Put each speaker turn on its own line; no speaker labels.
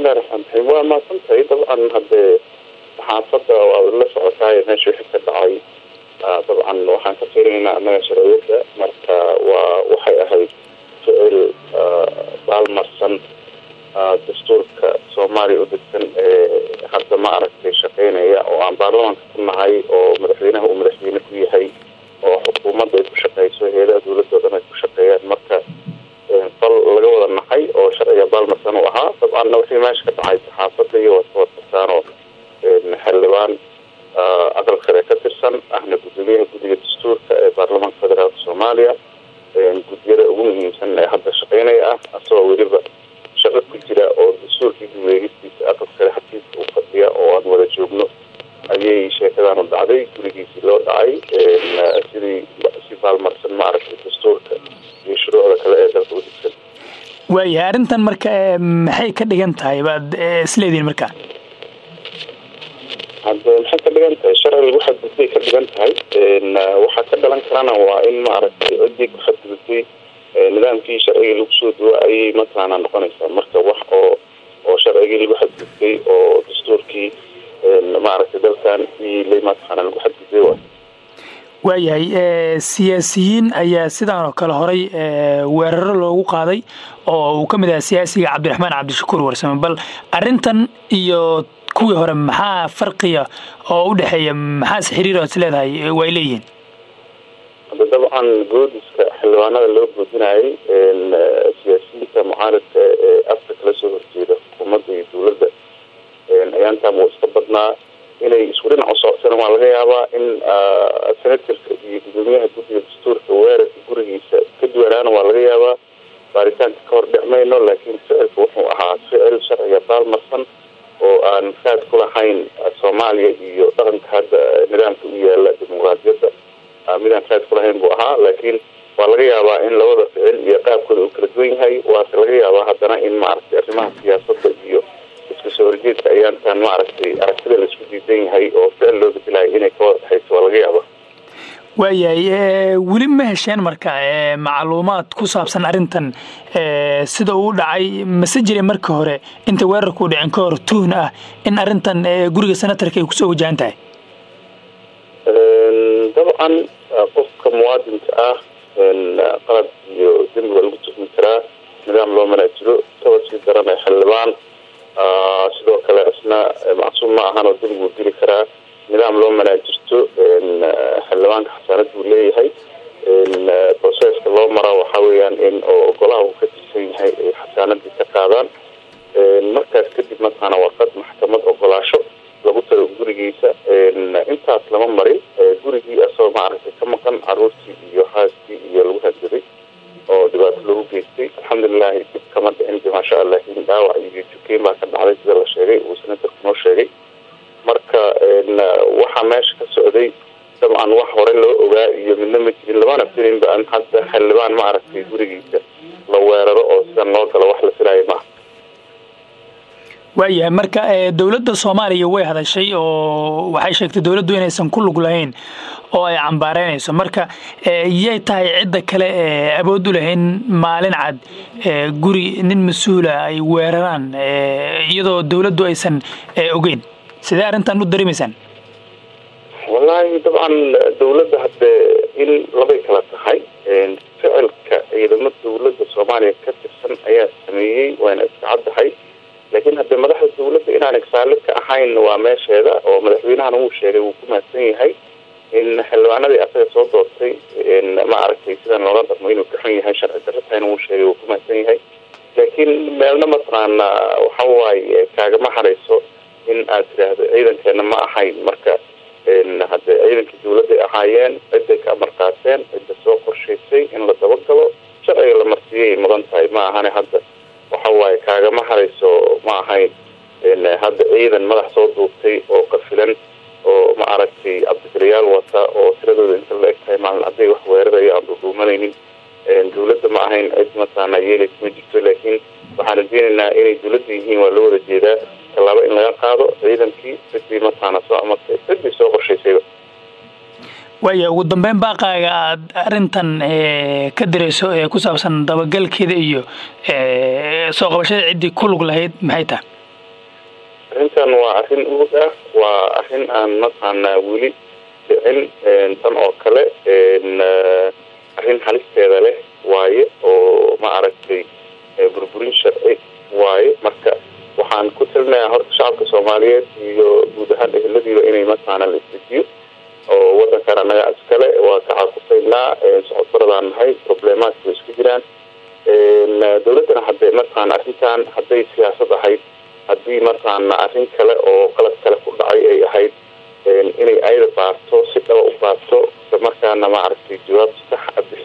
bismillahi raxmaan raxiim waa mahadsantahay dabcan haddee saxaafadda waa la socotaayo meesha wixii ka dhacay dabcan waxaan ka fiirinaynaa annaga sharciyadda marka waa waxay ahayd ficil baalmarsan dastuurka soomaaliya u degsan ee hadda ma aragtay shaqeynaya oo aan baarlamaanka ku nahay oo madaxweynaha uu madaxweyne ku yahay oo xukuumadda ay ku shaqeyso heelaha dowladda o dhan ay ku shaqeeyaan marka fal laga wada naxay oo sharciga baalmarsan u ahaa dabcanna wixii meesha ka dhacay saxaafadda iyo waadkawadkartaan oo xildhibaan aqal sare ka tirsan ahna gudoomiyaha guddiga dastuurka ee baarlamaanka federaalka soomaaliya guddiyada ugu muhiimsan ee hadda shaqeynaya ah asagoo weliba shaqo ku jira oo dastuurkii guweegistiisa aqal sare xafiiska u fadhiya oo aan wada joogno ayay sheekadaanu dhacday gurigiisii loo dhacay sidii si baalmarsan ma aragtay dastuurka iyo shuruucda kale ee dalka u degsan
waayahay arrintan marka maxay ka dhigan tahay baad isleedihin markaa
hadde maxay ka dhigan tahay sharci lagu xadgudbay ka dhigan tahay waxaa ka dhalan karana waa in maaragtay ciddii ku xadgudbay nidaamkii sharcigii lagu soo duwa ayay mataqaana noqonaysaa marka wax oo oo sharcigii lagu xadgudbay oo dastuurkii maaragtay dalkan ila mataqaana lagu xadgudbay waay
waayahay siyaasiyiin ayaa sidaan oo kale horay weeraro loogu qaaday oo uu ka mid ahaa siyaasiga cabdiraxmaan cabdishakuur warsame bal arrintan iyo kuwii hore maxaa farqiya oo u dhexeeya maxaase xiriir oad is leedahay way leeyihiin
hadda dabcan goodiska xildhibaanada loo goodinayay siyaasiyiinta mucaaradka ee afka kala soo horjeeda xukuumadda iyo dowladda ayaantaan wuu iska badnaa inay isku dhinac u soctaan waa laga yaabaa in senatarka iyo gudoomiyaha guddiga dastuurka weerarka gurigiisa ka duwanaana waa laga yaabaa baaritaanka ka hor dhic mayno laakiin ficilka wuxuu ahaa ficil sharciga baalmarsan oo aan raad ku lahayn soomaaliya iyo dhaqanka hadda nidaamka u yaala dimuqraadiyadda midaan raad ku lahayn buu ahaa laakiin waa laga yaabaa in labada ficil iyo qaabkooda uu kala duwan yahay waase laga yaabaa haddana in maaragtay arrimaha siyaasadda iyo iska soo horjeedka ayaantaan maaragtay aragtida laisku diidan yahay oo ficil loo bedelayo inay ka wada dhexayso waa laga yaabaa
waayahay weli ma hesheen marka macluumaad ku saabsan arrintan sida uu dhacay mase jira marka hore inta weerarkuu dhicin ka hor tuhn ah in arrintan guriga senatarka ay kusoo wajahan tahay
dabcan qofka muwaadinka ah qalad iyo dembi waa lagu tuhmi karaa nidaam loo manaa jiro kaba sii daranay xildhibaan sidoo kale isna macsuum ma ahan oo dembi wuu dili karaa nidaam loo manaa jirto xildhibaanka xasaanad buu leeyahay proceska loo maraa waxaa weeyaan in oo golaha uu ka tirsan yahay ay xasaanadii ka qaadaan markaas kadib mataqaana warqad maxkamad ogolaasho lagu tago gurigiisa intaas lama marin gurigii asagoo maaragtay ka maqan caruurtii iyo haaskii iyo lagu hadgaday oo dhibaato lagu geystay alxamdulilahi dib kama dhicin maasha allah in dhaawac iyo jukeyn baa ka dhacday sida la sheegay uu senatarku noo sheegay marka waxaa meesha ka socday dabcan wax hore loo ogaa iyo midna ma jirin lamana filinba an hadda xildhibaan ma aragtay gurigiisa la weeraro oo sidan loo galo wax la filaayo maaha
waayahay marka dowladda soomaaliya way hadashay oo waxay sheegtay dowladdu inaysan ku lug lahayn oo ay cambaareynayso marka yay tahay cidda kale ee awood u lahayn maalin cad guri nin mas-uula ay weeraraan iyadoo dowladdu aysan ogeyn sidee arrintan u dareemaysaan
wallaahi dabcan dowladda haddee in labay kala tahay ficilka ciidamo dowladda soomaaliya ka tirsan ayaa sameeyey wayna iska caddahay laakiin haddee madaxda dowladda inaan igsaalid ka ahayn waa meesheeda oo madaxweynahana wuu sheegay wuu ku mahadsan yahay in xildhibaanadii asaga soo doortay ma aragtay sidan loola dhaqmo inuu ka xun yahay sharci darro tahayna wuu sheegay wuu ku mahadsan yahay laakiin meelna mataqaana waxa waaye kaagama harayso in aad tidhaahdo ciidankeena ma ahayn marka haddee ciidankii dowladday ahaayeen ciday ka amar qaateen cidda soo qorshaysay in la dabagalo sharciga la marsiiyay mudan tahay ma ahane hadda waxa waaye kaagama harayso ma ahayn hadda ciidan madax soo duubtay oo qafilan oo ma aragtay cabdikaliyaal wata oo tiradooda inta la eg tahay maalin hadday wax weeraraya aan dhudhuumanaynin dowladda ma ahayn cid mataqaana yeelaysa ma jirto laakiin waxaan rajeynaynaa inay dowladda yihiin waa loo wada jeedaa tallaabo in laga qaado ciidankii ciddii mataqaana soo amartay ciddii soo qorshaysayba
waaya ugu dambeyn baaqaaga aad arrintan ka dirayso ee ku saabsan dabagalkeeda iyo soo qabashada ciddii ku lug lahayd maxay tahay
arrintan waa arrin uug ah waa arrin aan mataqaanaa weli dhicin tan oo kale arrin halisteeda leh waaye oo ma aragtay burburin sharci waaye marka waxaan ku talinayaa horta shacabka soomaaliyeed iyo guud ahaan eheladiiba inay mataqaana la isdejiyo oo wadankan annaga iskale waa ka caqusaynaa socodbaradaan nahay problemaadka way isku jiraan dawladdana hadee mataqaana arrintan hadday siyaasad ahayd haddii mataqaana arrin kale oo qalad kale ku dhacay ay ahayd inay ayada baarto si dhaba u baarto isla markaana maaragtay jawaab sax a